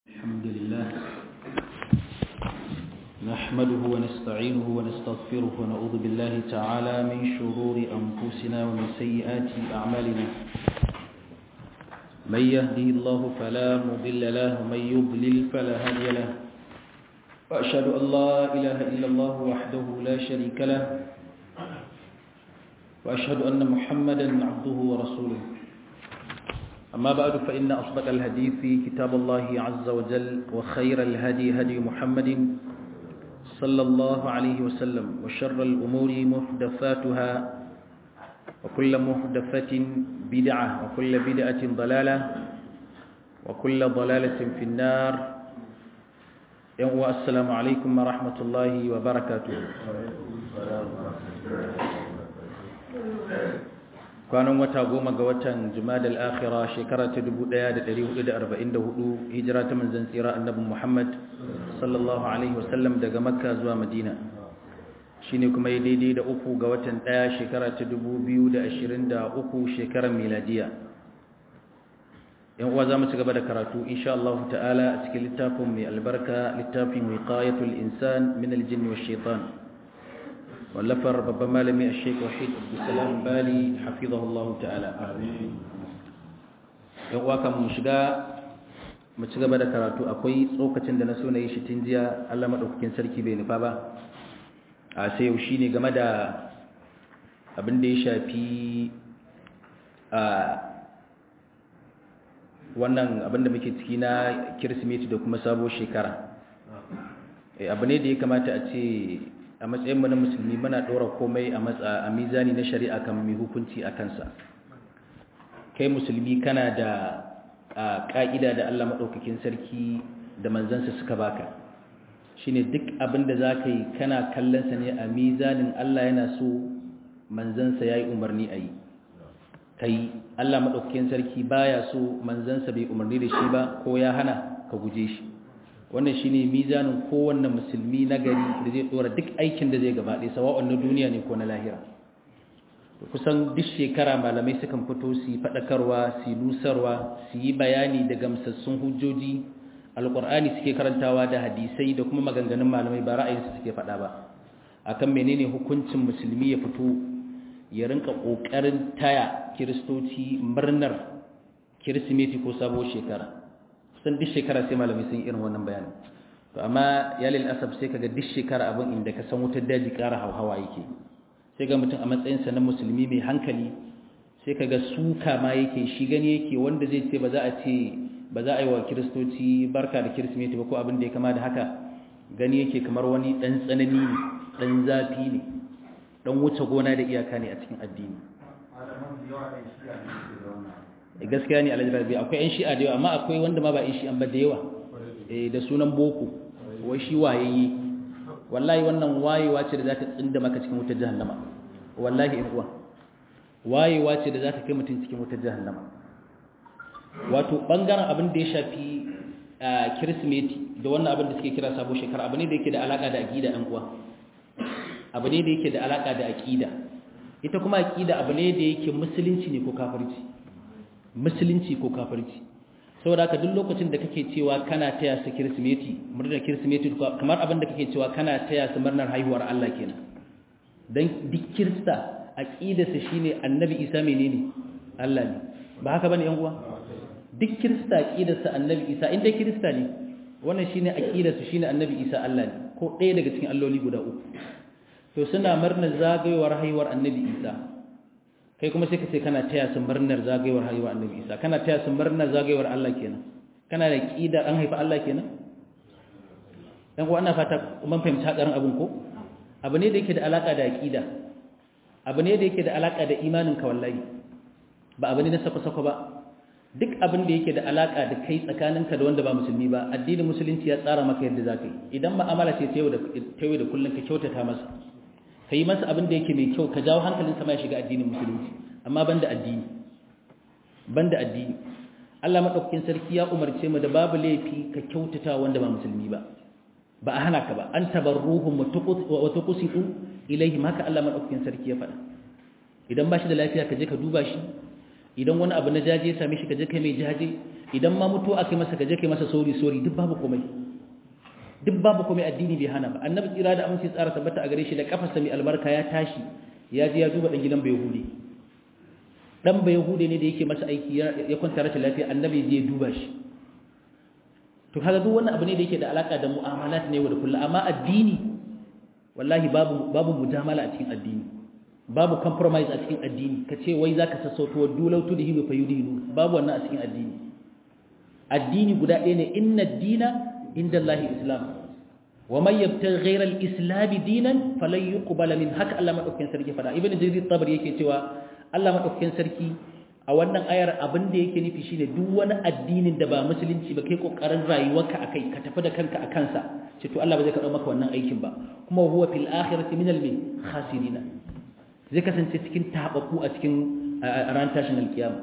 الحمد لله نحمده ونستعينه ونستغفره ونعوذ بالله تعالى من شرور أنفسنا ومن سيئات أعمالنا من يهده الله فلا مضل له ومن يضلل فلا هادي له وأشهد أن لا إله إلا الله وحده لا شريك له وأشهد أن محمدا عبده ورسوله أما بعد فإن أصدق الحديث كتاب الله عز وجل وخير الهدي هدي محمد صلى الله عليه وسلم وشر الأمور محدثاتها وكل محدثة بدعة وكل بدعة ضلالة وكل ضلالة في النار السلام عليكم ورحمة الله وبركاته kwanan wata goma ga watan jumadal akhira shekara ta 1444 hijira ta manzon tsira annabi Muhammad sallallahu alaihi wasallam daga makka zuwa madina shine kuma yi daidai da uku ga watan daya shekara ta 2023 shekarar miladiya yan uwa zamu ci gaba da karatu insha Allah ta'ala a cikin littafin mai albarka littafin wiqayatul insan min aljinn wash shaitan wallafar babban malami a sheik wahid abdulsalam bali hafizahullahu ta'ala yan uwa kan mu shiga mu ci gaba da karatu akwai tsokacin da na so na yi shi tun jiya allah maɗaukakin sarki bai nufa ba a sai yau shi ne game da abin da ya shafi a wannan abin da muke ciki na kirsimeti da kuma sabo shekara abu ne da ya kamata a ce a matsayin na musulmi muna ɗora komai a matsa a mizani na shari'a kan mai hukunci a kansa kai musulmi kana da ƙa'ida da Allah maɗaukakin sarki da manzansa suka baka shine duk abin da za ka yi kana kallonsa ne a mizanin Allah yana so manzansa ya yi umarni a yi ka yi Allah maɗaukakin sarki baya so manzansa bai umarni da shi ba ko ya hana ka guje shi wannan shine mizanin kowanne musulmi na gari da zai dora duk aikin da zai gabaɗe sawa'un na duniya ne ko na lahira kusan duk shekara malamai sukan fito su yi faɗakarwa su nusarwa su yi bayani da gamsassun hujjoji alƙur'ani suke karantawa da hadisai da kuma maganganun malamai ba ra'ayinsu suke faɗa ba akan menene hukuncin musulmi ya fito ya rinka ƙoƙarin taya kiristoci murnar kirsimeti ko sabuwar shekara kusan duk shekara sai malamai sun irin wannan bayanin to amma ya lil asab sai kaga duk shekara abin inda ka san wutar daji ƙara hauhawa yake sai ga mutum a matsayin sa na musulmi mai hankali sai kaga suka ma yake shi gani yake wanda zai ce ba za a ce ba za a yi wa kiristoci barka da kirsimeti ba ko abin da ya kama da haka gani yake kamar wani dan tsanani ne dan zafi ne dan wuce gona da iyaka ne a cikin addini gaskiya ne alhaji rabi akwai yan shi'a da yawa amma akwai wanda ma ba yan shi'an ba da yawa da sunan boko wai shi wayayye wallahi wannan wayewa ce da za ta tsinda maka cikin wutar jahannama wallahi in uwa wayewa ce da za ta kai mutum cikin wutar jahannama wato bangaren abin da ya shafi kirsimeti da wannan abin da suke kira sabo shekara abu ne da yake da alaka da aqida ɗan uwa abu ne da yake da alaka da aqida ita kuma aqida abu ne da yake musulunci ne ko kafirci musulunci ko kafirci saboda haka duk lokacin da kake cewa kana taya su kirsimeti murnar kirsimeti kamar abin da kake cewa kana taya su murnar haihuwar Allah kenan dan duk kirista aqidarsa shine annabi Isa menene Allah ne ba haka bane yan uwa duk kirista aqidarsa annabi Isa inda kirista ne wannan shine aqidarsa shine annabi Isa Allah ne ko ɗaya daga cikin alloli guda uku to suna murnar zagayowar haihuwar annabi Isa kai kuma sai ka ce kana taya su murnar zagayewar haihuwar annabi isa kana taya su murnar zagayewar Allah kenan kana da kidar an haifa Allah kenan dan ko ana fata mun fahimci hakarin abun ko abu ne da yake da alaka da aqida abu ne da yake da alaka da imanin ka wallahi ba abu ne na sako sako ba duk abin da yake da alaka da kai tsakaninka da wanda ba musulmi ba addinin musulunci ya tsara maka yadda zaka yi idan mu'amala ce ta yau da ta yau da kullun ka kyautata masa ka yi masa abin da yake mai kyau ka jawo hankalin sama ya shiga addinin musulunci amma banda addini banda addini Allah madaukakin sarki ya umarce mu da babu laifi ka kyautata wanda ba musulmi ba ba a hana ka ba an tabarruhum wa tuqsitu ilaihim haka Allah madaukakin sarki ya faɗa idan ba shi da lafiya ka je ka duba shi idan wani abu na jaje ya same shi ka je kai mai jaje idan ma mutu aka masa kaje kai masa sori sori duk babu komai duk babu komai addini bai hana ba annabi tsira da amince tsara tabbata a gare shi da kafarsa mai albarka ya tashi ya je ya duba dan gidan bayahudi dan bayahudi ne da yake masa aiki ya kwanta rashin lafiya annabi je ya duba shi to kaga duk wannan abu ne da yake da alaka da mu'amalat ne wa da kullu amma addini wallahi babu babu mujamala a cikin addini babu compromise a cikin addini kace wai zaka sassauto dulau tu dihi fa yudilu babu wannan a cikin addini addini guda ɗaya ne inna ad-dina inda Allah islam wa man yabtaghi ghayra al-islam dinan falan yuqbala min haka Allah madaukakin sarki fada ibnu jarir tabari yake cewa Allah madaukakin sarki a wannan ayar abin da yake nufi shine duk wani addinin da ba musulunci ba kai kokarin rayuwarka akai ka tafi da kanka akan sa ce to Allah ba zai karɓa maka wannan aikin ba kuma huwa fil akhirati min al khasirin zai kasance cikin tabaku a cikin ran tashin alkiyama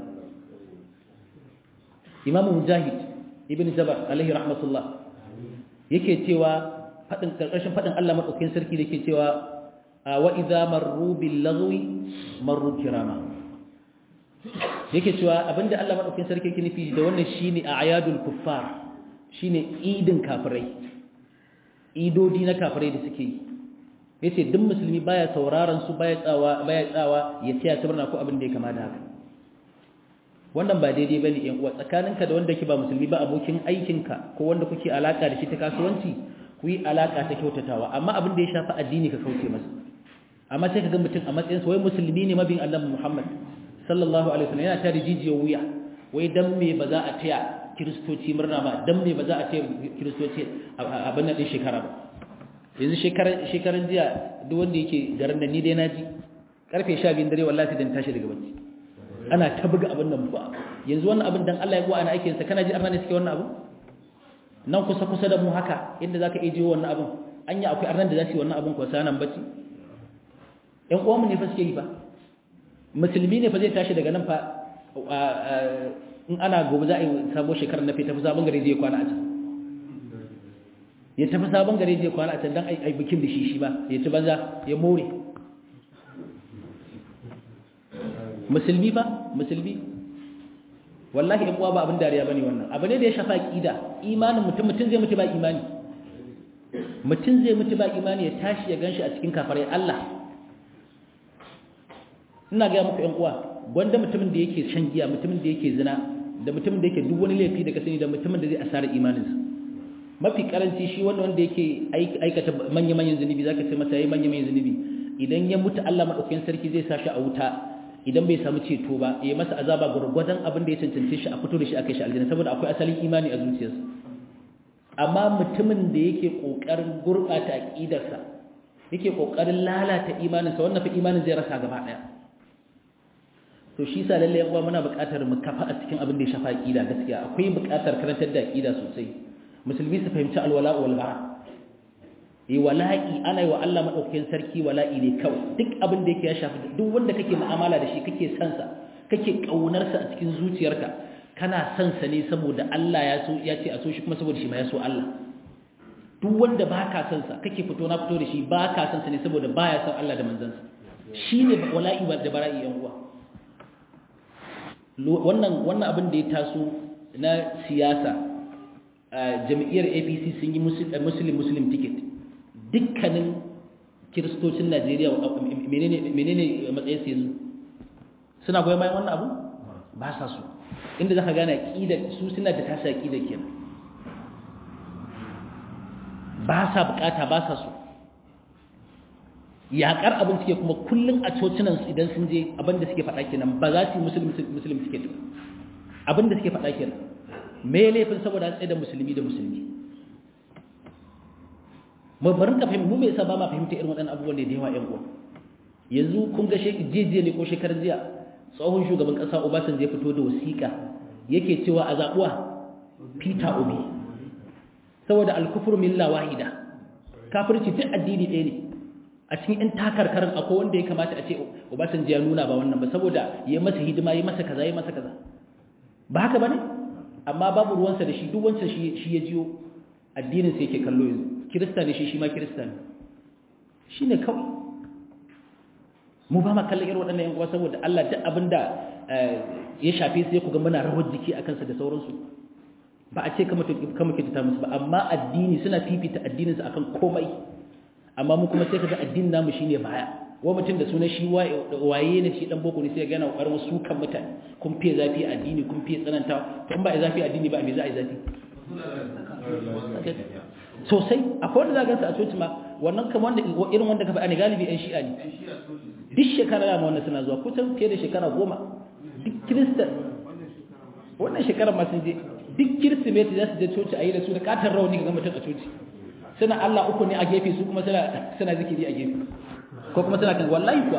Imam Mujahid ibn Jabar alaihi rahmatullah yake cewa fadin karkashin fadin Allah madaukakin sarki da yake cewa wa idza marru bil lagwi marru kirama yake cewa abinda Allah madaukakin sarki yake nufi da wannan shine a'yadul kuffar shine idin kafirai idodi na kafirai da suke yi yace duk musulmi baya sauraron su baya tsawa baya tsawa ya tsaya tabarna ko abin da ya kama da haka wannan ba daidai bane yan uwa tsakaninka da wanda ke ba musulmi ba abokin aikinka ko wanda kuke alaka da shi ta kasuwanci ku yi alaka ta kyautatawa amma abin da ya shafi addini ka kauce masa amma sai ka ga mutum a matsayin sa wai musulmi ne mabin annabi Muhammad sallallahu alaihi wasallam yana tare jijiyar wuya wai dan me ba za a taya kiristoci murna ba dan me ba za a taya kiristoci abin nan din shekara ba yanzu shekaran shekaran jiya duk wanda yake garin da ni dai naji karfe 12 dare wallahi dan tashi daga bacci ana ta buga abin nan ba yanzu wannan abin dan Allah ya gowa ana aikin sa kana ji arna ne suke wannan abu nan kusa kusa da mu haka inda zaka iya jiwo wannan abin anya akwai arnan da za su yi wannan abin ko sanan bacci ƴan uwan mu ne fa suke yi fa musulmi ne fa zai tashi daga nan fa in ana gobe za a yi sabo shekarar na fita fi sabon gari zai kwana a can ya tafi sabon gari zai kwana a can don ai bikin da shi shi ba ya ci banza ya more musulmi ba musulmi wallahi in uwa ba abin dariya bane wannan abu ne da ya shafa aqida imanin mutum mutum zai mutu ba imani mutum zai mutu ba imani ya tashi ya ganshi a cikin kafarai Allah ina ga muku ƴan uwa gwanda mutumin da yake shan giya mutumin da yake zina da mutumin da yake duk wani laifi da ka sani da mutumin da zai asara imaninsa mafi karanci shi wanda wanda yake aikata manya-manyan zunubi zaka ce masa yayi manya-manyan zunubi idan ya mutu Allah madaukakin sarki zai sa shi a wuta idan bai samu ceto ba ya masa azaba gurgurdan abin da ya cancance shi a fito da shi akai shi aljanna saboda akwai asalin imani a zuciyarsa amma mutumin da yake kokarin gurbata aqidarsa yake kokarin lalata imaninsa wannan fa imanin zai rasa gaba daya to shi sa lalle yan uwa muna buƙatar mu kafa a cikin abin da ya shafa aqida gaskiya akwai buƙatar karantar da aqida sosai musulmi su fahimci alwala wal bara yi wala'i ana yi wa Allah madaukakin sarki wala'i ne kawai duk abin da yake ya shafi duk wanda kake mu'amala da shi kake son sa kake kaunar sa a cikin zuciyarka kana son sa ne saboda Allah ya so ya ce a so shi kuma saboda shi ma ya so Allah duk wanda baka son sa kake fito na fito da shi baka son sa ne saboda baya son Allah da manzansa shine wala'i da bara'i yan uwa wannan wannan abin da ya taso na siyasa jami'ar APC sun yi muslim muslim ticket dukkanin kiristocin Najeriya menene menene matsayin su yanzu suna goyon bayan wannan abu ba sa su inda zaka gane aqida su suna da tasa aqida kenan ba sa bukata ba sa su yaƙar abin suke kuma kullum a cocinan idan sun je abin da suke faɗa kenan ba za su yi musulmi suke ta abin da suke faɗa kenan me laifin saboda tsaye da musulmi da musulmi mu bari ka fahimta mu me yasa ba ma fahimta irin waɗannan abubuwan da yawa ƴan uwa yanzu kun ga jiya ne ko shekarar jiya tsohon shugaban ƙasa Obasanjo ya fito da wasiƙa yake cewa a zaɓuwa Peter Obi saboda al-kufru milla wahida kafirci duk addini ɗaya ne a cikin in takarkarin akwai wanda ya kamata a ce Obasanjo ya nuna ba wannan ba saboda ya masa hidima ya masa kaza ya masa kaza ba haka bane amma babu ruwansa da shi duk wancan shi shi ya jiyo addinin sa yake kallo yanzu kirista ne shi shi ma kirista ne shine kawai mu ba ma kallon irin waɗannan yan uwa saboda Allah duk abinda ya shafe sai ku ga muna rawar jiki a kansa da sauransu ba a ce kama kyautata musu ba amma addini suna fifita addininsu akan komai amma mu kuma sai ka ga addinin namu shine baya wa mutum da sunan shi waye ne shi dan boko ne sai ga yana kokarin wasu kan mutane kun fiye zafi addini kun fiye tsananta to in ba a zafi addini ba me za a yi zafi sosai akwai wanda za gansu a coci ma wannan kamar wanda irin wanda ka faɗa ne galibi yan shi'a ne duk shekara da ma wannan suna zuwa kusan fiye da shekara goma duk kiristan wannan shekarar ma sun je duk kirsimeti za su je coci a yi da su da katon rauni ga mutum a coci suna Allah uku ne a gefe su kuma suna zikiri a gefe ko kuma suna kan wallahi kuwa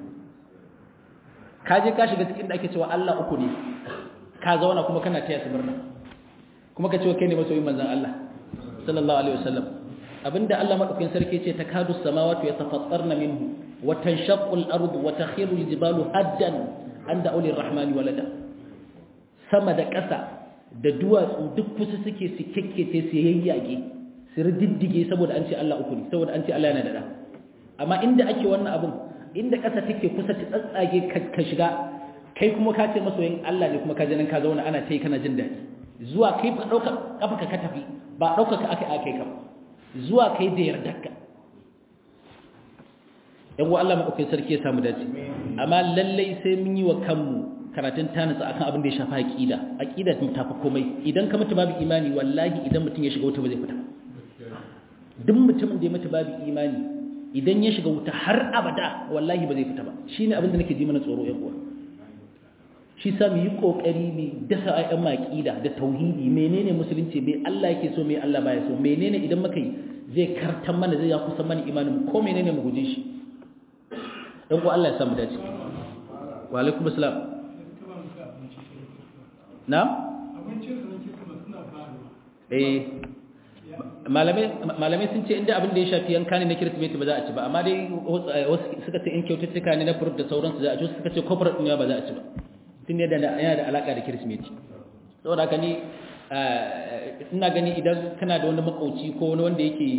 ka je ka shiga cikin da ake cewa Allah uku ne ka zauna kuma kana taya su murna kuma ka ce kai ne masoyin manzon Allah sallallahu alaihi wasallam abinda Allah madaukakin sarki ce takadu samawati yatafattarna minhu wa tanshaqqu al-ardu wa takhiru al-jibalu haddan an da'u lir-rahmani walada sama da ƙasa da duwatsu duk kusa suke su kekkece su yayyage su riddige saboda an ce Allah uku ne saboda an ce Allah yana da da amma inda ake wannan abun inda ƙasa take kusa ta tsatsage ka shiga kai kuma ka ce masoyin Allah ne kuma ka nan ka zauna ana tai kana jin daɗi zuwa kai ba ɗauka kafa ka tafi ba ɗauka ka aka aka ka zuwa kai da yardarka yan wa Allah maɗaukin sarki ya samu dace amma lallai sai mun yi wa kanmu karatun tanisa akan abin da ya shafa aqida aqida ta tafi komai idan ka mutu babu imani wallahi idan mutum ya shiga wuta ba zai fita duk mutumin da ya mutu babu imani idan ya shiga wuta har abada wallahi ba zai fita ba shine abin da nake ji mana tsoro yan uwa shi sa mu yi kokari mu dasa ayyan maqida da tauhidi menene musulunci me Allah yake so me Allah baya so menene idan muka yi zai kartan mana zai ya kusa mana imanin ko menene mu guje shi dan ko Allah ya samu dace wa alaikum assalam na'am eh malamai sun ce inda abin da ya shafi yanka ne na kirsimeti ba za a ci ba amma dai wasu suka ce in kyaututtuka ne na furut da sauransu za a ci wasu suka ce kofar ɗin ba za a ci ba tun yadda yana da alaƙa da kirsimeti saboda haka ni ina gani idan kana da wani makauci ko wani wanda yake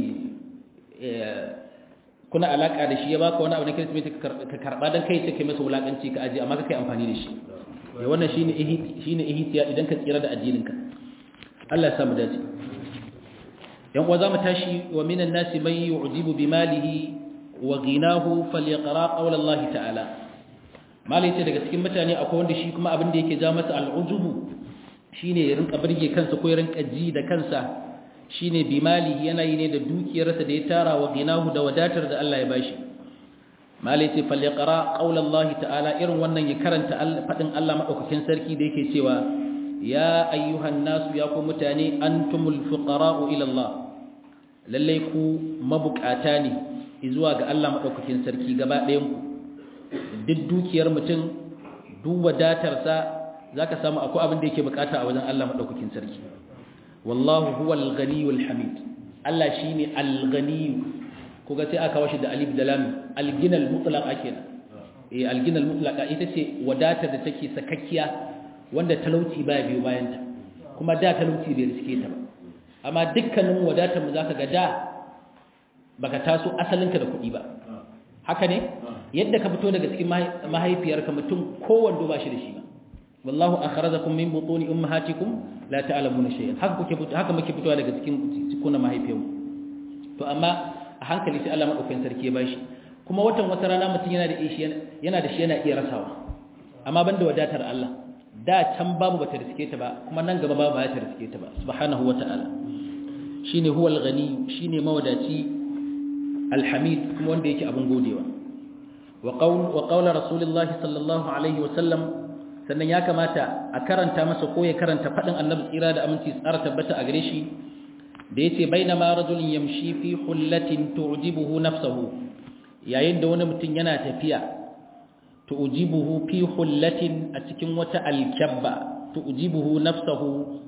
kuna alaƙa da shi ya baka wani abu na kirsimeti ka karɓa don kai ce kai masa wulaƙanci ka aji amma ka kai amfani da shi wannan shine shine ihtiya idan ka tsira da addininka Allah ya samu dace yan uwa zamu tashi wa minan nasi man yu'jibu bimalihi wa ghinahu falyaqra qawla Allah ta'ala malai ce daga cikin mutane akwai wanda shi kuma abin da yake ja masa al'ujubu shine ya rinka burge kansa ko ya rinka ji da kansa shine bimalihi yana yi ne da dukiyarsa da ya tara wa ghinahu da wadatar da Allah ya bashi malai ce falyaqra qawla Allah ta'ala irin wannan ya karanta fadin Allah madaukakin sarki da yake cewa ya ayyuhan nasu ya ku mutane antumul fuqara'u ila Allah lalle ku mabukata ne zuwa ga Allah madaukakin sarki gaba ɗayan ku duk dukiyar mutum duk wadatar sa zaka samu akwai abin da yake bukata a wajen Allah madaukakin sarki wallahu huwal ghaniyul hamid Allah shine al-ghani kuga sai aka washi da alif da lam al-ginal mutlaqa kenan eh al-ginal mutlaqa ita ce wadatar da take sakakkiya wanda talauci baya biyo bayanta kuma da talauci bai riske ta ba amma dukkanin wadatar mu zaka ga da baka taso asalinka da kuɗi ba haka ne yadda ka fito daga cikin mahaifiyarka mutum kowanne ba shi da shi ba wallahu akhrajakum min butuni ummahatikum la ta'lamuna shay'an haka kuke haka muke fitowa daga cikin cikuna mahaifiyarmu to amma a hankali sai Allah madaukakin sarki ya bashi kuma watan wata rana mutum yana da shi yana da shi yana iya rasawa amma banda wadatar Allah da can babu bata riske ta ba kuma nan gaba babu bata riske ta ba subhanahu wata'ala shine huwal ghani shine mawadaci alhamid kuma wanda yake abun godewa wa qaul wa qaula rasulullahi sallallahu alaihi wa sallam sannan ya kamata a karanta masa ko ya karanta fadin annabi tsira da aminci tsara tabbata a gare shi da yace bainama rajulun yamshi fi hullatin tu'jibuhu nafsuhu yayin da wani mutum yana tafiya tu'jibuhu fi hullatin a cikin wata alkabba tu'jibuhu nafsuhu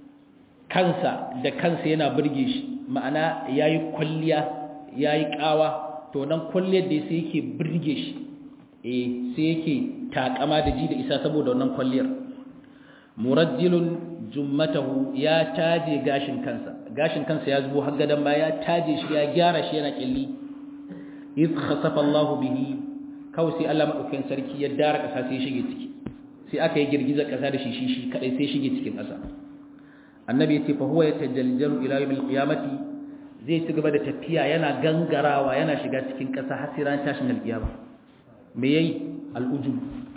kansa da kansa yana burge shi ma'ana yayi kulliya yayi kawa to nan kulliyar da sai yake burge shi eh sai yake takama da ji da isa saboda wannan kulliyar murajjilun jummatahu ya taje gashin kansa gashin kansa ya zubo har gadan ba ya taje shi ya gyara shi yana killi iz khasafa Allahu bihi kawai sai Allah madaukakin sarki ya dara kasa sai shige ciki sai aka yi girgizar ƙasa da shi shi shi kadai sai shige cikin ƙasa annabi ya ce fa huwa yatajaljalu ila yawmil qiyamati zai ci gaba da tafiya yana gangarawa yana shiga cikin ƙasa har sai ran tashin alƙiyama me yayi al'ujub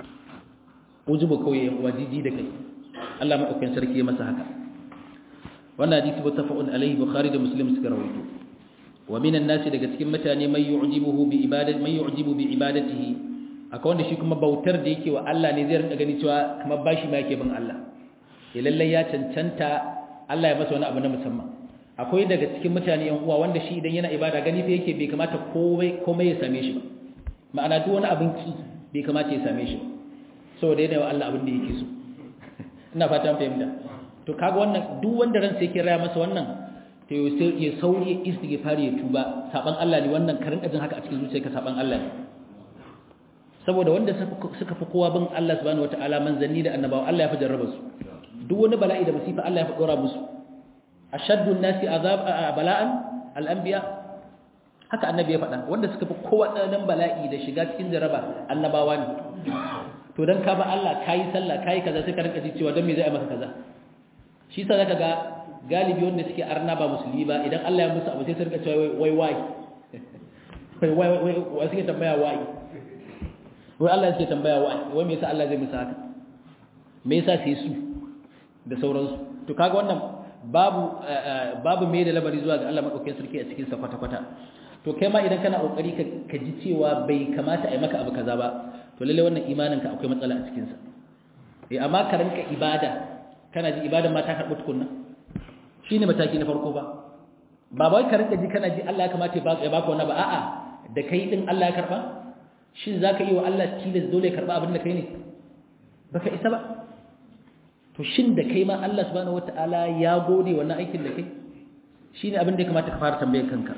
ujubu kawai wajiji da kai Allah madaukakin sarki ya masa haka wannan hadisi muttafaqun alaihi bukhari da muslim suka rawaito wa minan nasi daga cikin mutane mai yu'jibuhu bi ibadati mai yu'jibu bi ibadatihi akwai wanda shi kuma bautar da yake wa Allah ne zai rinka gani cewa kamar bashi ma yake bin Allah ya lalle ya cancanta Allah ya masa wani abu na musamman akwai daga cikin mutane yan uwa wanda shi idan yana ibada gani fa yake bai kamata komai komai ya same shi ba ma'ana duk wani abin ki bai kamata ya same shi ba saboda yana wa Allah abin da yake so ina fata an fahimta to kaga wannan duk wanda ransa yake raya masa wannan to ya sauri ya istighfar ya tuba saban Allah ne wannan karin ajin haka a cikin zuciyarka saban Allah ne saboda wanda suka fi kowa bin Allah subhanahu wataala manzanni da annabawa Allah ya fi jarraba su duk wani bala'i da musifa Allah ya fi dora musu ashaddu an-nasi azab bala'an al-anbiya haka annabi ya faɗa wanda suka fi kowa tsananin bala'i da shiga cikin jarraba annabawa ne to dan ka ba Allah kai sallah kai kaza sai ka rinka ji cewa dan me zai maka kaza shi sa zaka ga galibi wanda suke arna ba musulmi ba idan Allah ya musu abu sai su rinka cewa wai wai wai wai wai wai suke tambaya wai wai Allah yake tambaya wai wai me yasa Allah zai musu haka me yasa sai su da sauransu to kaga wannan babu babu me da labari zuwa ga Allah madaukakin sarki a cikin sa kwata kwata to kai ma idan kana kokari ka ji cewa bai kamata a yi maka abu kaza ba to lalle wannan imanin ka akwai matsala a cikin sa eh amma ka rinka ibada kana ji ibadan ma ta karɓi tukunna shine mataki na farko ba ba wai ka rinka ji kana ji Allah ya kamata ya baka wannan ba a'a da kai din Allah ya karba shin zaka yi wa Allah tilas dole ya karba abin da kai ne baka isa ba to shin da kai ma Allah subhanahu wataala ya gode wannan aikin da kai shine abin da ya kamata ka fara tambayar kanka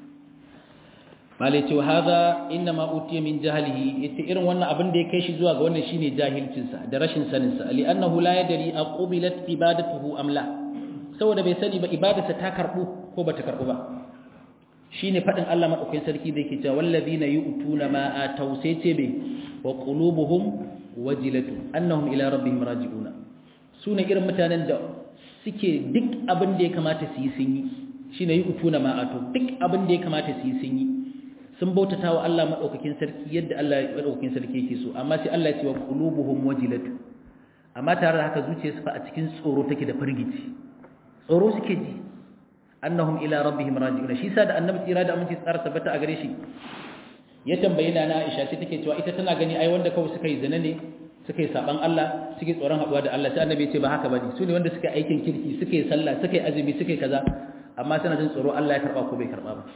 malai ce hadha inma utiya min jahlihi yace irin wannan abin da ya kai shi zuwa ga wannan shine jahilcin sa da rashin sanin sa li annahu la yadri aqubilat ibadatuhu am la saboda bai sani ba ibadarsa ta karbu ko bata karbu ba shine fadin Allah madaukakin sarki da yake cewa wallazina yu'tuna ma ataw sai ce be wa qulubuhum wajilatu annahum ila rabbihim raji'una sune irin mutanen da suke duk abin da ya kamata su yi sun yi shine yu'tuna ma ataw duk abin da ya kamata su yi sun yi sun bautata wa Allah madaukakin sarki yadda Allah madaukakin sarki yake so amma sai Allah ya ce wa qulubuhum wajilatu amma tare da haka zuciyarsu fa a cikin tsoro take da firgici tsoro suke ji annahum ila rabbihim raji'un shi sa da annabi tsira da aminci tsara tabbata a gare shi ya tambayi na Aisha sai take cewa ita tana gani ai wanda kawai suka yi zina ne suka yi saban Allah suke tsoron haduwa da Allah sai annabi ya ce ba haka bane su ne wanda suka aikin kirki suka yi sallah suka yi azumi suka yi kaza amma suna jin tsoro Allah ya karba ko bai karba ba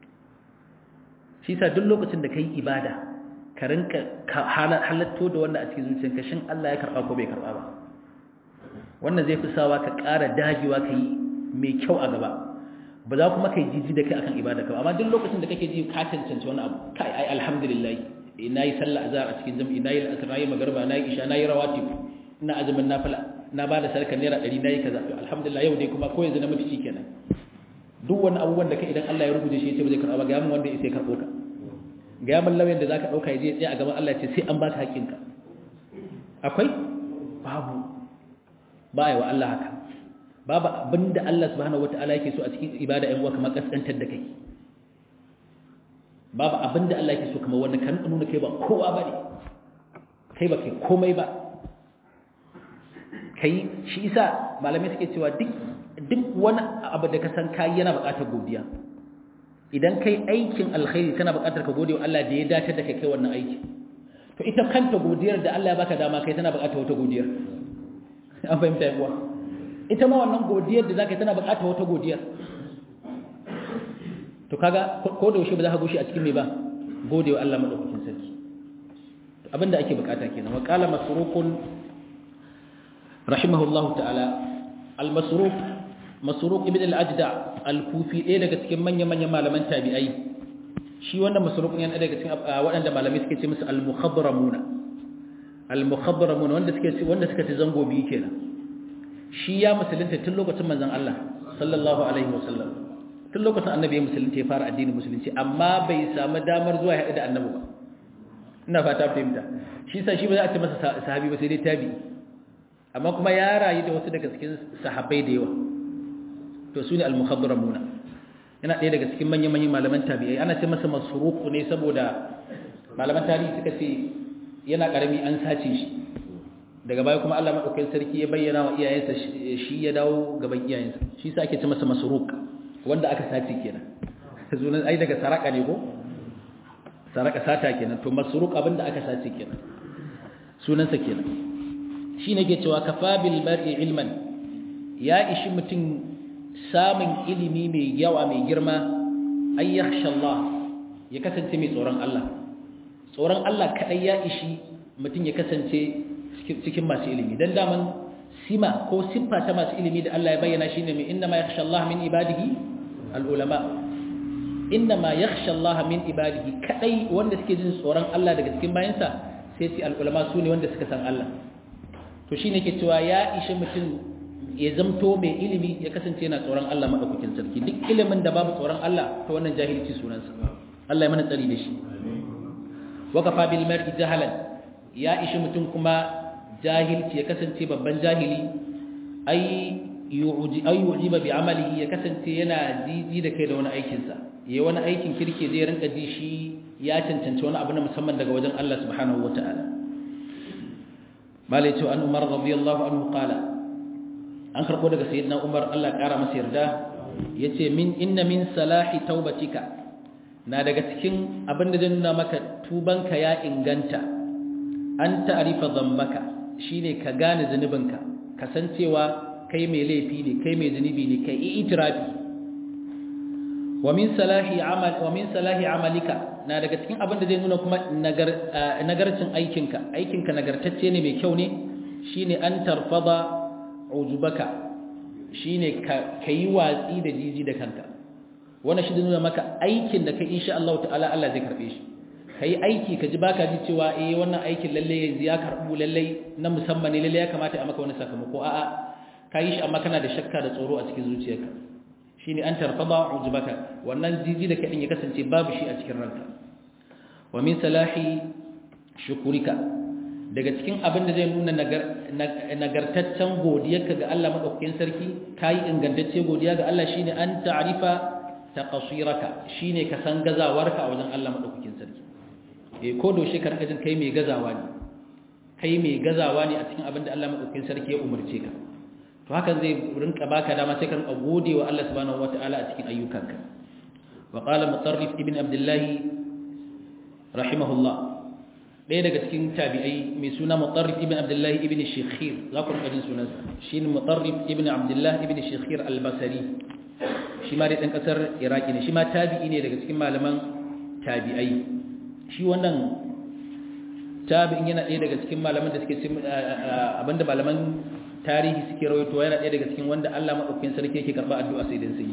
shi sa duk lokacin da kai ibada ka rinka halatto da wanda a cikin zuciyarka shin Allah ya karba ko bai karba ba wannan zai fi sawa ka ƙara dagewa ka yi mai kyau a gaba ba za kuma ka yi jiji da kai akan ibada ka amma duk lokacin da kake ji ka cancanci wani abu kai ai alhamdulillah na yi sallah azhar a cikin jami'i na yi al'asr na yi magarba na yi isha na yi rawatib ina azumin nafila na ba da sadaka naira ɗari na yi kaza alhamdulillah yau dai kuma ko yanzu na mutu kenan duk wani abubuwan da ka idan Allah ya rubuce shi ya ce ba zai karɓa ba ga mun wanda ya karɓo ka ga mun lauyan da zaka ɗauka ya je tsaya a gaban Allah ya ce sai an baka haƙƙinka akwai babu ba a yi wa Allah haka babu abinda Allah subhanahu wata'ala yake so a cikin ibada ɗan uwa kamar kaskantar da kai babu abinda Allah yake so kamar wanda kan nuna kai ba kowa bane kai ba kai komai ba kai shi isa malamai suke cewa duk duk wani abu da ka san kai yana buƙatar godiya idan kai aikin alkhairi kana buƙatar ka gode wa Allah da ya dace da kai kai wannan aiki to ita kanta godiyar da Allah ya baka dama kai tana buƙatar wata godiyar an fahimta yawa ita ma wannan godiyar da zaka yi tana buƙatar wata godiyar to kaga ko da yaushe ba za ka goshi a cikin me ba gode wa Allah madaukakin sarki to abinda ake buƙata kenan wa qala masrukun rahimahullahu ta'ala al-masruk masruk ibn al-ajda al-kufi ɗaya daga cikin manyan-manyan malaman tabi'ai shi wannan masruk ne daga cikin waɗanda malamai suke ce musu al-mukhabramuna al-mukhabramuna wanda suke wanda suka ci zango biyu kenan shi ya musulunta tun lokacin manzon Allah sallallahu alaihi wasallam tun lokacin annabi ya musulunta ya fara addinin musulunci amma bai samu damar zuwa ya haɗu da annabi ba ina fata fahimta shi sa shi ba za a ce masa sahabi ba sai dai tabi amma kuma ya rayu da wasu daga cikin sahabbai da yawa to su ne al-mukhadramuna yana ɗaya daga cikin manyan manyan malaman tabi'ai ana ce masa masruq ne saboda malaman tarihi suka ce yana karami an sace shi daga baya kuma Allah madaukakin sarki ya bayyana wa iyayensa shi ya dawo gaban iyayensa shi sa ake ce masa masruq wanda aka sace kenan sunan ai daga saraka ne ko saraka sata kenan to masruq abinda aka sace kenan sunansa kenan shi ne ke cewa kafa bil mar'i ilman ya ishi mutum samun ilimi mai yawa mai girma ay yakhsha Allah ya kasance mai tsoron Allah tsoron Allah kadai ya ishi mutum ya kasance cikin masu ilimi dan daman sima ko siffa ta masu ilimi da Allah ya bayyana shine mai inna ma yakhsha Allah min ibadihi al ulama inna ma yakhsha Allah min ibadihi kadai wanda suke jin tsoron Allah daga cikin bayansa sai sai al ulama sune wanda suka san Allah to shine ke cewa ya ishi mutum ya zamto mai ilimi ya kasance yana tsoron Allah madaukakin sarki duk ilimin da babu tsoron Allah to wannan jahilci sunansa Allah ya mana tsari da shi wa kafa bil mar'i jahalan ya ishi mutum kuma jahilci ya kasance babban jahili ai yu'ji ay yu'jiba bi amalihi ya kasance yana jiji da kai da wani aikin sa yayi wani aikin kirke zai rinka ji shi ya cancanci wani abu na musamman daga wajen Allah subhanahu wataala malai ce an umar radiyallahu anhu qala an karbo daga sayyidina umar Allah kara masa yarda yace min inna min salahi taubatika na daga cikin abin da zai nuna maka tubanka ya inganta an ta'rifa dhanbaka shine ka gane zanubinka kasancewa kai mai laifi ne kai mai zunubi ne kai itirafi wa min salahi amal wa min salahi amalika na daga cikin abin da zai nuna kuma nagarcin aikinka aikinka nagartacce ne mai kyau ne shine an tarfada ujubaka shine ka yi watsi da jiji da kanka wannan shi da nuna maka aikin da kai insha Allah ta'ala Allah zai karbe shi kai aiki ka ji baka ji cewa eh wannan aikin lalle yanzu ya karbu lalle na musamman ne lalle ya kamata a maka wani sakamako a'a ka yi shi amma kana da shakka da tsoro a cikin zuciyarka shine an tarfada ujubaka wannan jiji da kadin ya kasance babu shi a cikin ranka wa min salahi shukurika daga cikin abin da zai nuna nagartaccen godiyarka ga Allah madaukakin sarki kai ingantacce godiya ga Allah shine an ta'rifa taqsiraka shine ka san gazawarka a wajen Allah madaukakin sarki eh ko da shi ka rika jin kai mai gazawa ne kai mai gazawa ne a cikin abin da Allah madaukakin sarki ya umarce ka to hakan zai rinka baka dama sai ka rinka gode wa Allah subhanahu wataala a cikin ayyukanka wa qala mutarrif ibn abdullah rahimahullah ɗaya daga cikin tabi'ai mai suna mutarrif ibn abdullah ibn shikhir za ku rinka jin sunansa shine mutarrif ibn abdullah ibn shikhir al-basri shi ma dai dan kasar iraki ne shi ma tabi'i ne daga cikin malaman tabi'ai shi wannan tabi'in yana ɗaya daga cikin malaman da suke abinda malaman tarihi suke rawaito yana ɗaya daga cikin wanda Allah madaukakin sarki yake karba addu'a sai dan sai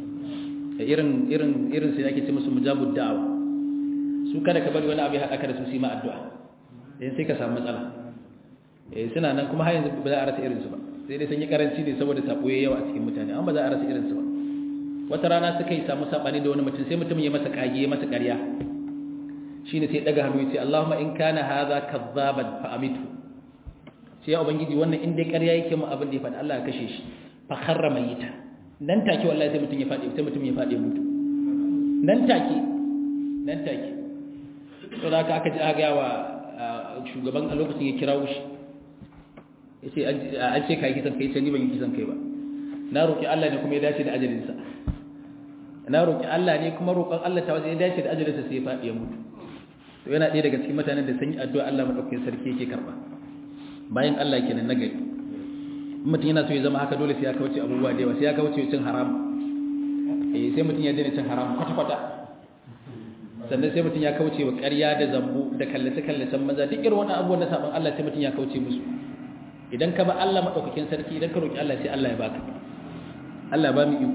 irin irin irin sai ake ce musu mujabud da'awa su kada ka bari wani abu ya haɗa ka da su su ma addu'a dan sai ka samu matsala eh suna nan kuma har yanzu ba za a rasa irin su ba sai dai sun yi karanci ne saboda sabo yayi yawa a cikin mutane amma ba za a rasa irin su ba wata rana suka yi samu sabani da wani mutum sai mutum ya masa kage ya masa ƙarya shine sai daga hannu ya ce Allahumma in kana hadha kadzaban fa amitu sai ya ubangiji wannan inda ƙarya yake mu abin da ya faɗi Allah ya kashe shi fa kharra mayita nan take wallahi sai mutum ya faɗi sai mutum ya faɗi mutu nan take nan take to da aka ji aga wa shugaban a lokacin ya kirawo shi yace an ce kai kisan kai sai ni ban yi kisan kai ba na roki Allah ne kuma ya dace da ajalin sa na roki Allah ne kuma roƙon Allah ta wajen ya dace da ajalin sa sai ya faɗi ya mutu to yana ɗaya daga cikin mutanen da sun yi addu'a Allah madaukakin sarki yake karba bayan Allah kenan nagari mutum yana so ya zama haka dole sai ya kauce abubuwa da yawa sai ya kauce cin haram eh sai mutum ya daina cin haram kwata kwata sannan sai mutum ya kauce wa ƙarya da zambu da kallace kallacen maza duk irin wannan abubuwan na saban Allah sai mutum ya kauce musu idan ka ba Allah madaukakin sarki idan ka roki Allah sai Allah ya baka Allah ba mu iko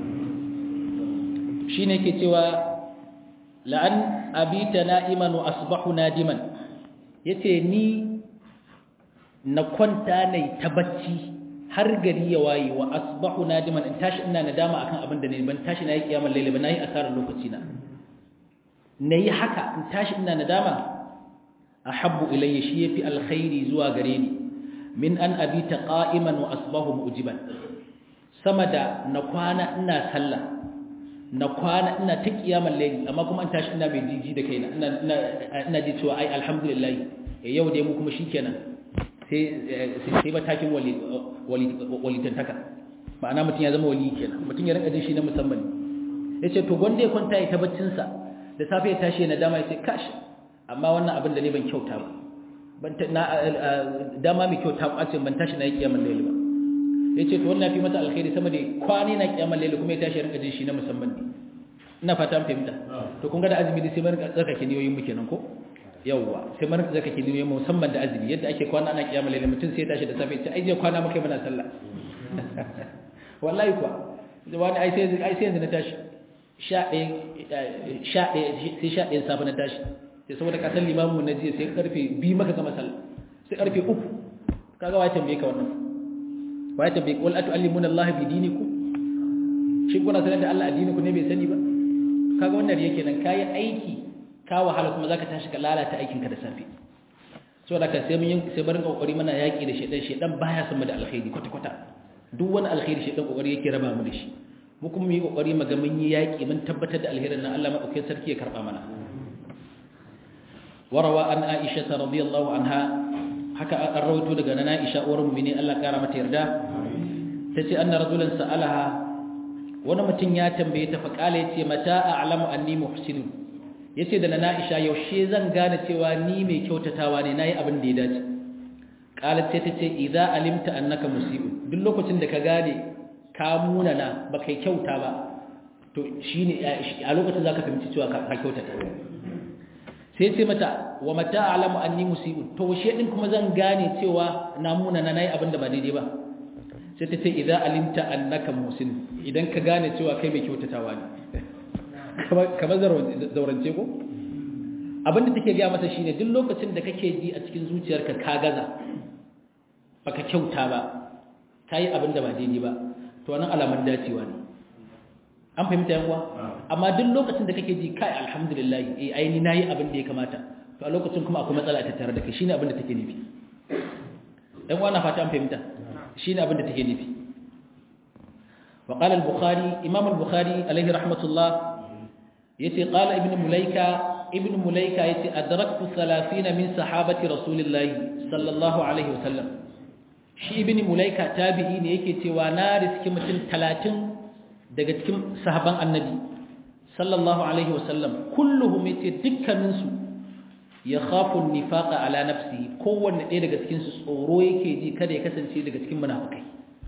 shine yake cewa la'an abita na'iman wa asbahu nadiman yace ni na kwanta ne ta bacci har gari ya waye wa asbahu nadiman in tashi ina nadama akan abin da ne ban tashi nayi kiyamar laila ba nayi asarar lokaci na nayi haka in tashi ina nadama ahabbu ilayya shi yafi alkhairi zuwa gare ni min an abita qa'iman wa asbahu mu'jiban sama da na kwana ina sallah na kwana ina ta kiyamar layli amma kuma an tashi ina mai jiji da kaina ina ina ina ji cewa ai alhamdulillah yau dai mu kuma shikenan sai sai matakin wali wali tantaka ma'ana mutum ya zama wali kenan mutum ya rinka jin shi na musamman yace to gonda ya kwanta ya ta baccin sa da safe ya tashi na dama yace kash amma wannan abin da ne ban kyauta ba ban na dama mai kyauta ba ce ban tashi na yi kiyamar layli ba yace to wannan fi masa alkhairi sama da kwani na kiyamar layli kuma ya tashi ya rinka jin shi na musamman ne ina fata fahimta to kun ga da azumi sai mun tsarkake niyoyin mu kenan ko yawwa sai mun tsarkake niyoyin mu musamman da azumi yadda ake kwana ana kiyamar layli mutum sai ya tashi da safe ya ce ai je kwana muka muna sallah wallahi kuwa da wani ai sai ai sai yanzu na tashi sha ɗaya sha ɗaya sai sha ɗaya safe na tashi sai saboda kasan limamu na jiya sai karfe biyu maka gama sallah sai karfe uku kaga wai tambaye ka wannan wai tambaye wal atu'allimuna Allah bi dinikum shin kuna sanar da Allah addini ku ne bai sani ba kaga wannan yake nan kai aiki ka wahala kuma zaka tashi ka lalata aikin ka da safe saboda ka sai mun sai barin kokari mana yaki da shedan shedan baya son mu da alkhairi kwata kwata duk wani alkhairi shedan kokari yake raba mu da shi mu kuma mu yi kokari mu ga mun yi yaki mun tabbatar da alherin nan Allah madaukakin sarki ya karba mana وروى عن عائشة رضي الله عنها حكى الرويت daga nan Aisha uwar mu'mini Allah kara mata yarda tace anna rajulan sa'alaha wani mutum ya tambaye ta fa kale yace mata a'lamu anni muhsin yace da nan Aisha yaushe zan gane cewa ni mai kyautatawa ne nayi abin da ya dace qalat sai tace idza alimta annaka musii'un duk lokacin da ka gane ka munana baka kyauta ba to shine a lokacin zaka fahimci cewa ka kyautata sai ce mata wa mata alamu anni musibun to washe din kuma zan gane cewa na muna na nayi abin da ba daidai ba sai ta ce idza alimta annaka musin idan ka gane cewa kai mai kyautatawa ne kamar zaurance ko abin da take gaya mata shine duk lokacin da kake ji a cikin zuciyarka ka gaza baka kyauta ba kai abin da ba daidai ba to wannan alaman dacewa ne an fahimta yan uwa amma duk lokacin da kake ji kai alhamdulillah eh ai ni nayi abin da ya kamata to a lokacin kuma akwai matsala ta tare da kai shine abin da take nufi yan uwa na fata an fahimta shine abin da take nufi wa qala al-bukhari imam al-bukhari alaihi rahmatullah yace qala ibn mulaika ibn mulaika yace adraktu 30 min sahabati rasulillahi sallallahu alaihi wasallam shi ibn mulaika tabi'i ne yake cewa na riski mutum 30 daga cikin sahaban annabi sallallahu alaihi wasallam kulluhum yace dukkaninsu ya khafu nifaqa ala nafsi kowanne ɗaya daga cikin su tsoro yake ji kada ya kasance daga cikin munafikai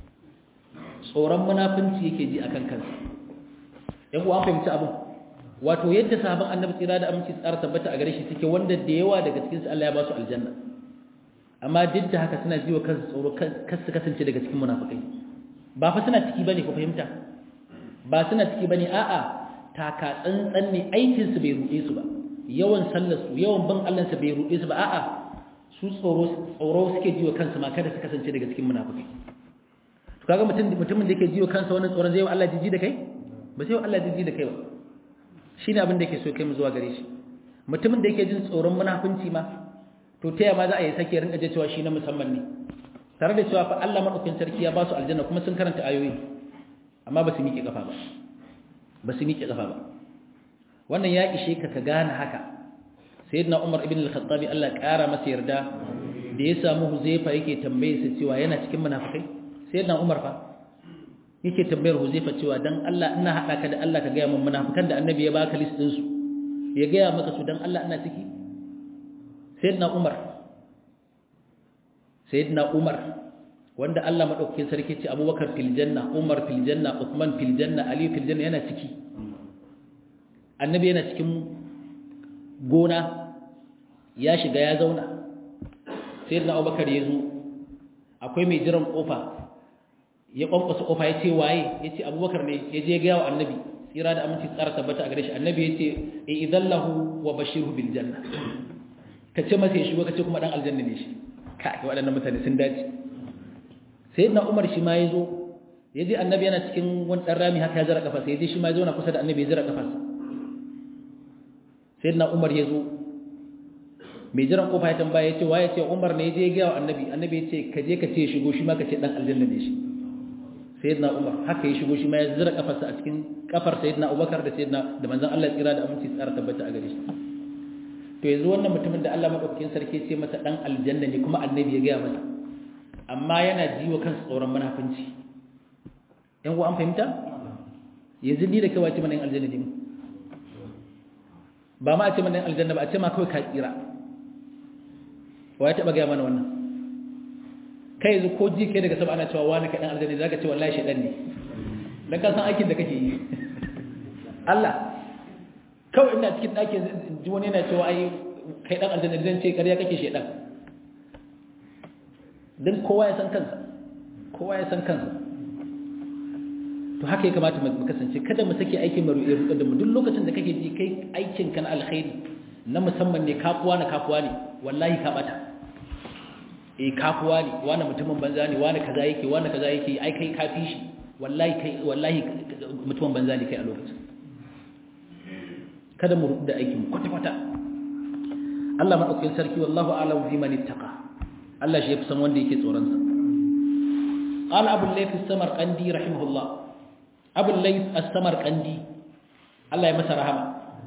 tsoron munafinci yake ji akan kansa yan uwa fahimci abin wato yadda sahaban annabi tsira da aminci tsara tabbata a gare shi suke wanda da yawa daga cikin su Allah ya ba su aljanna amma duk da haka suna ji wa kansu tsoro kar su kasance daga cikin munafikai ba fa suna ciki bane ko fahimta ba suna ciki bane a'a taka tsantsan ne aikin su bai ruɗe su ba yawan sallar su yawan ban Allah su bai ruɗe su ba a'a su tsoro tsoro suke jiwa kansu ma kada su kasance daga cikin munafiki to kaga mutum mutumin da yake jiwa kansa wannan tsoron zai wa Allah jiji da kai ba sai wa Allah jiji da kai ba shine abin da yake so kai mu zuwa gare shi mutumin da yake jin tsoron munafunci ma to ta ma za a yi sake rinka je cewa shi na musamman ne tare da cewa fa Allah madaukakin sarki ya ba su aljanna kuma sun karanta ayoyi amma ba su miƙe ƙafa ba ba su miƙe ƙafa ba wannan ya ishe ka ka gane haka sayyidina Umar ibn al-Khattabi Allah ƙara masa yarda da ya samu Huzaifa yake tambaye sa cewa yana cikin munafikai sayyidina Umar fa yake tambayar Huzaifa cewa dan Allah ina hada ka da Allah ka ga mun munafikan da Annabi ya baka list din su ya ga maka su dan Allah ina ciki sayyidina Umar sayyidina Umar wanda Allah madaukakin sarki ce Abubakar fil janna Umar fil janna Uthman fil janna Ali fil janna yana ciki Annabi yana cikin gona ya shiga ya zauna sayyidina Abubakar ya zo akwai mai jiran kofa ya kwankwasa kofa ya ce waye ya ce Abubakar ne ya je ga wa Annabi tsira da aminci tsara tabbata a gare shi Annabi ya ce idallahu wa bashirhu bil janna kace masa ya shigo kace kuma dan aljanna ne shi kai waɗannan mutane sun dace sayyidina Umar shi ma yazo yaje annabi yana cikin wani dan rami haka ya zara kafa sai yaje shi ma yazo na kusa da annabi ya zara kafa sayyidina Umar yazo mai jiran kofa ya tambaya ya ce waye ce Umar ne je ga annabi annabi ya ce ka je ka ce shigo shi ma ka ce dan aljanna ne shi sayyidina Umar haka ya shigo shi ma ya zira kafarsa a cikin kafar sayyidina Abubakar da sayyidina da manzon Allah tsira da aminci tsara tabbata a gare shi to yanzu wannan mutumin da Allah madaukakin sarki ce masa dan aljanna ne kuma annabi ya ga masa amma yana jiwa kansa tsoron munafunci yan uwa an fahimta yanzu ni da kai wace mana aljanna ne ba ma a ce mana aljanna ba a ce ma kawai ka tsira wa ya taba ga mana wannan kai yanzu ko ji kai daga sama ana cewa wani kaɗan aljanna za ka ce wallahi shaɗan ne don ka san aikin da kake yi Allah kawai ina cikin ɗakin ji wani yana cewa ai kai ɗan aljanna zan ce ƙarya kake shaɗan don kowa ya san kansa kowa ya san kansa to haka ya kamata mu kasance kada mu sake aikin maru irin da mu duk lokacin da kake ji kai aikin ka na alkhairi na musamman ne kafuwa na kafuwa ne wallahi ka bata eh kafuwa ne wani mutumin banza ne wani kaza yake wani kaza yake ai kai kafi shi wallahi kai wallahi mutumin banza ne kai a lokacin kada mu rubuta aikin kwata kwata Allah madaukakin sarki wallahu a'lamu bi man ittaqa Allah shi yafi san wanda yake tsoron sa qala abu layth as-samarqandi rahimahullah abu layth as-samarqandi Allah ya masa rahama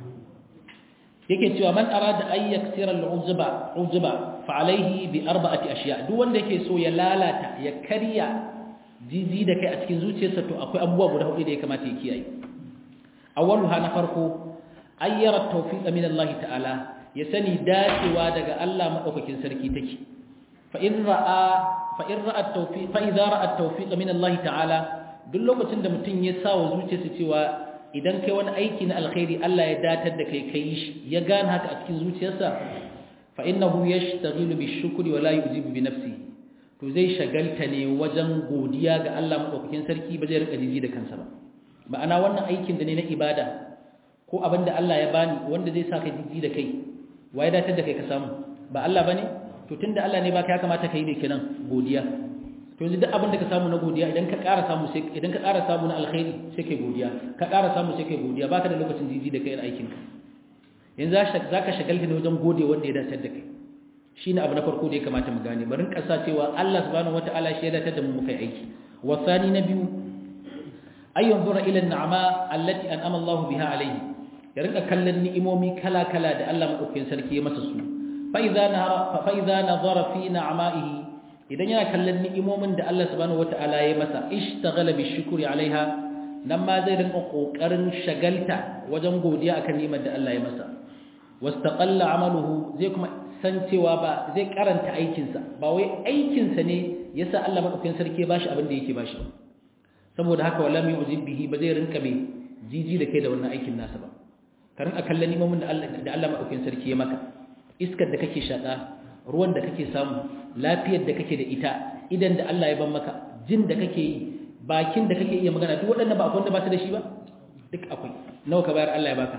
yake cewa man arada ay yaksira al-uzba uzba fa alayhi bi arba'ati ashiya duk wanda yake so ya lalata ya karya jiji da kai a cikin zuciyarsa to akwai abubuwa guda hudu da ya kamata ya kiyaye awwaluha na farko ayyara tawfiq min Allah ta'ala ya sani dacewa daga Allah madaukakin sarki take fa in ra'a fa in ra'a tawfiq fa idza ra'a tawfiq min Allah ta'ala duk lokacin da mutum ya sa wa zuciyarsa cewa idan kai wani aiki na alkhairi Allah ya datar da kai kai shi ya gane haka a cikin zuciyarsa fa innahu yashtaghilu bishukri wa la yujibu bi nafsihi to zai shagalta ne wajen godiya ga Allah madaukakin sarki ba zai rika jiji da kansa ba ma'ana wannan aikin da ne na ibada ko abinda Allah ya bani wanda zai saka jiji da kai waye datar da kai ka samu ba Allah bane to tunda Allah ne baka ya kamata kai ne kenan godiya to yanzu duk abin da ka samu na godiya idan ka ƙara samu sai idan ka ƙara samu na alkhairi sai kai godiya ka ƙara samu sai kai godiya baka da lokacin jiji da kai aikin ka yanzu za ka shagalta ne wajen gode wanda ya dace da kai shine abu na farko da ya kamata mu gane barin kasa cewa Allah subhanahu wataala shi ya dace da mu muka aiki wasani na biyu ay yanzura ila an-ni'ama allati an'ama Allah biha alayhi ya rinka kallon ni'imomi kala kala da Allah madaukakin sarki ya masa su fa idza nahara fa idza nazara fi na'ama'ihi idan yana kallon ni'imomin da Allah subhanahu wata'ala ya masa ishtaghala bi shukri alaiha nan ma zai rinka kokarin shagalta wajen godiya akan ni'imar da Allah ya masa wastaqalla amaluhu zai kuma san cewa ba zai karanta aikinsa ba wai aikinsa ne yasa Allah madaukakin sarki ya bashi abin da yake bashi saboda haka wala mai ujib bihi ba zai rinka mai jiji da kai da wannan aikin nasa ba ka rinka kallon ni'imomin da Allah da Allah madaukakin sarki ya maka iskar da kake shaka ruwan da kake samu lafiyar da kake da ita idan da Allah ya ban maka jin da kake yi bakin da kake iya magana duk waɗannan ba akwai wanda ba su da shi ba duk akwai nawa ka bayar Allah ya baka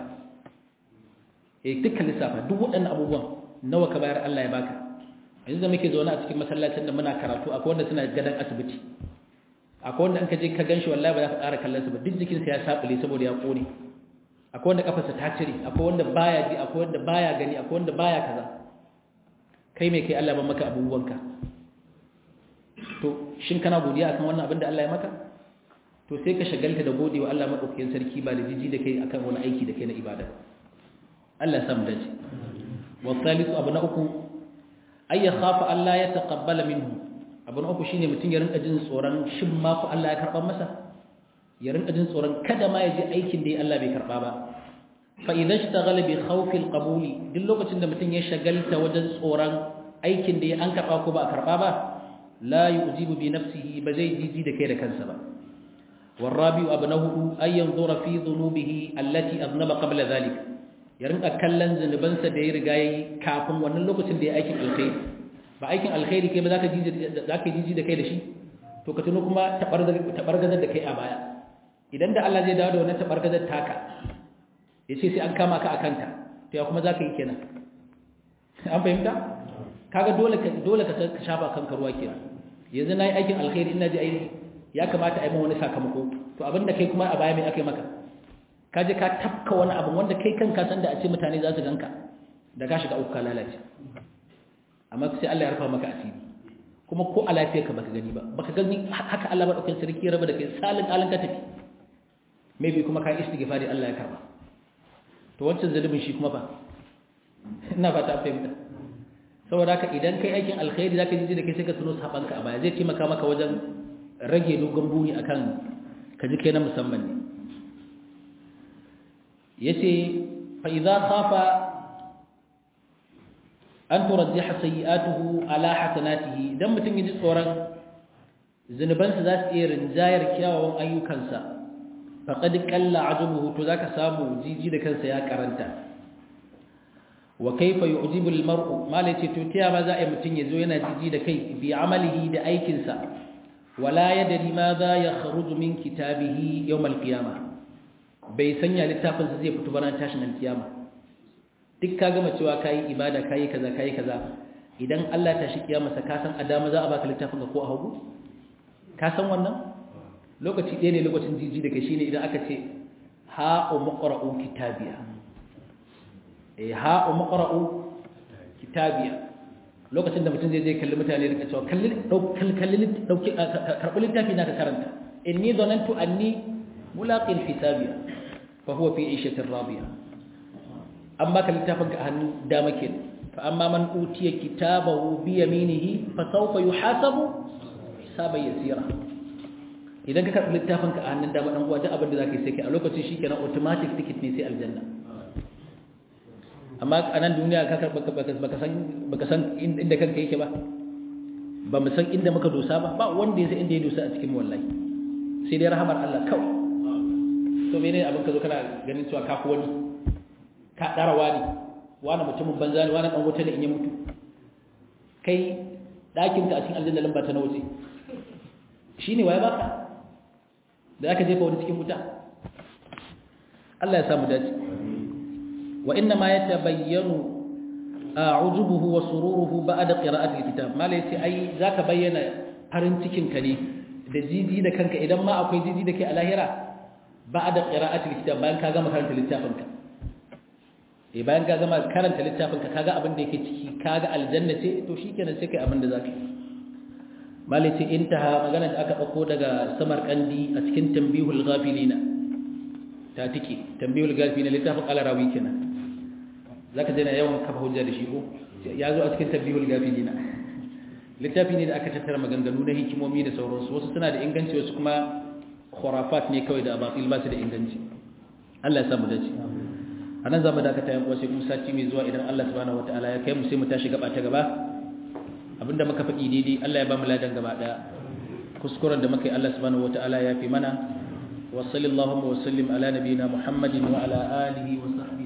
eh dukkan lissafa duk waɗannan abubuwan nawa ka bayar Allah ya baka yanzu da muke zaune a cikin masallacin da muna karatu akwai wanda suna gadan asibiti akwai wanda an ka je ka ganshi wallahi ba za ka ƙara kallon sa ba duk jikinsa ya sabule saboda ya kone akwai wanda kafarsa ta cire akwai wanda baya ji akwai wanda baya gani akwai wanda baya kaza kai mai kai Allah ba maka abubuwanka to shin kana godiya akan wannan abin da Allah ya maka to sai ka shagalta da godewa Allah madaukakin sarki ba da jiji da kai akan wani aiki da kai na ibada Allah ya samu dace wa thalithu abu na uku ay yakhafa Allah ya taqabbala minhu abu na uku shine mutun ya rinka jin tsoron shin ma ku Allah ya karba masa ya rinka jin tsoron kada ma ya ji aikin da Allah bai karba ba فإذا اشتغل بخوف القبول duk lokacin da mutum ya shagalta wajen tsoron aikin da ya an karba ko ba a karba ba la yujibu bi nafsihi ba zai jiji da kai da kansa ba warabi abnahu ay yanzura fi dhunubihi allati aznaba qabla dhalik ya rinka kallon zunubansa da ya riga yi kafin wannan lokacin da ya aikin alkhairi ba aikin alkhairi kai ba zaka jiji zaka jiji da kai da shi to ka tuno kuma tabargazar da kai a baya idan da Allah zai dawo da wannan tabargazar taka ya ce sai an kama ka a kanta to ya kuma za ka yi kenan an fahimta kaga dole ka dole ka shafa kanka ruwa kenan yanzu na yi aikin alkhairi ina ji aiki ya kamata a yi wani sakamako to abinda kai kuma a baya mai aka yi maka ka je ka tafka wani abu wanda kai kanka san da a ce mutane za su ganka da ka shiga uku ka lalace amma sai Allah ya rufa maka asiri kuma ko a lafiyarka baka gani ba baka gani haka Allah ba daukan sarki raba da kai salin alin ka tafi maybe kuma ka istighfari Allah ya karba to wancan zalubin shi kuma ba ina fata fahimta saboda haka idan kai aikin alkhairi zaka ji da kai sai ka tuno sabanka a baya zai taimaka maka wajen rage dogon buri akan ka ji kai na musamman ne yace fa idza khafa an turajjiha sayyi'atuhu ala hasanatihi idan mutum yaji tsoron zinubansa za su iya rinjayar kyawawan ayyukansa faqad qalla ajabuhu to zaka samu jiji da kansa ya karanta wa kaifa yu'jibu al-mar'u malace to tiya ma za a mutum yazo yana jiji da kai bi amalihi da aikinsa wala yadri ma za ya kharuju min kitabihi yawm al-qiyamah bai sanya littafin sa zai fito bayan tashin al-qiyama duk ka gama cewa kai ibada kai kaza kai kaza idan Allah ta shi kiyama sa ka san adama za a baka littafin ka ko a hagu ka san wannan lokaci ɗaya ne lokacin jiji da kai shine idan aka ce ha umqra'u kitabiya eh ha umqra'u kitabiya lokacin da mutum zai je kalli mutane da cewa kalli kalli dauki karbi littafi na ka karanta inni dhanantu anni mulaqin hisabiya fa huwa fi 'ishatin radiya amma ka littafin ka hannu dama ke fa amma man utiya kitabahu bi yaminihi fa sawfa yuhasabu hisaban yasira idan ka karbi littafin ka a hannun dama dan uwa duk abin da zaka yi sai kai a lokacin shikenan automatic ticket ne sai aljanna amma a nan duniya ka karɓa baka san baka san inda kanka yake ba ba mu san inda muka dosa ba ba wanda ya san inda ya dosa a cikin wallahi sai dai rahamar Allah kawai to menene abin ka zo kana ganin cewa ka wani ka dara wani wani mutumin banza ne wani dan wuta ne in ya mutu kai dakin ka a cikin aljanna lamba ta nawa ce shine waye baka da aka jefa wani cikin wuta Allah ya samu dace وإنما يتبين عجبه وسروره بعد قراءة الكتاب ما ليس أي ذاك بين farin cikin ka ne da jiji da kanka idan ma akwai jiji da ke a lahira ba'da qira'atil kitab bayan ka gama karanta littafin ka eh bayan ka gama karanta littafin ka kaga abin da yake ciki kaga aljanna ce to shikenan sai kai abin da zaka yi malai ce intaha magana da aka dauko daga samar kandi a cikin tambihul ghafilina ta tike tambihul ghafilina littafin alarawi kenan zaka je na yawan kafa hujja da shi ko ya zo a cikin tabbihul gafilina littafi ne da aka tattara maganganu na hikimomi da sauransu wasu suna da inganci wasu kuma khurafat ne kawai da abatil ba su da inganci Allah ya samu dace anan zamu dakata yan uwa sai kuma sati mai zuwa idan Allah subhanahu wataala ya kai mu sai mu tashi gaba ta gaba abinda muka faɗi daidai Allah ya ba mu ladan gaba daya kuskuren da muka yi Allah subhanahu wataala ya fi mana wa sallallahu wa sallim ala nabiyina muhammadin wa ala alihi wa sahbihi